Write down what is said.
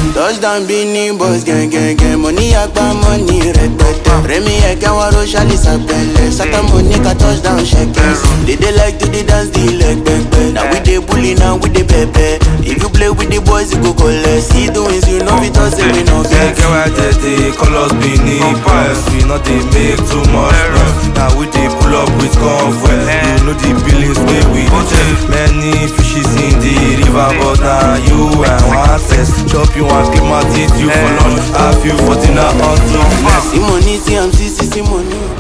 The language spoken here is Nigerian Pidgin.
Touchdown Bini boys gang gang gang Money agba money rẹpẹtẹ Rẹmi ẹ̀kẹ́ wọn ro ṣálí sàpẹlẹ Sátá Monica touchdown ṣẹkẹs They dey like to dey dance the leg pẹpẹ Na we dey bully na we dey pẹpẹ If you play with the boys you go collect See the wins you no fit talk say we no Get get get why they dey call us Benin Boys We not dey make too much noise Now we dey pull up with convoy You know the billings wey we dey check Many fishes in the river But na you I want test Chop you and keep my teeth you for lunch Have you for dinner until next See money see am see see see money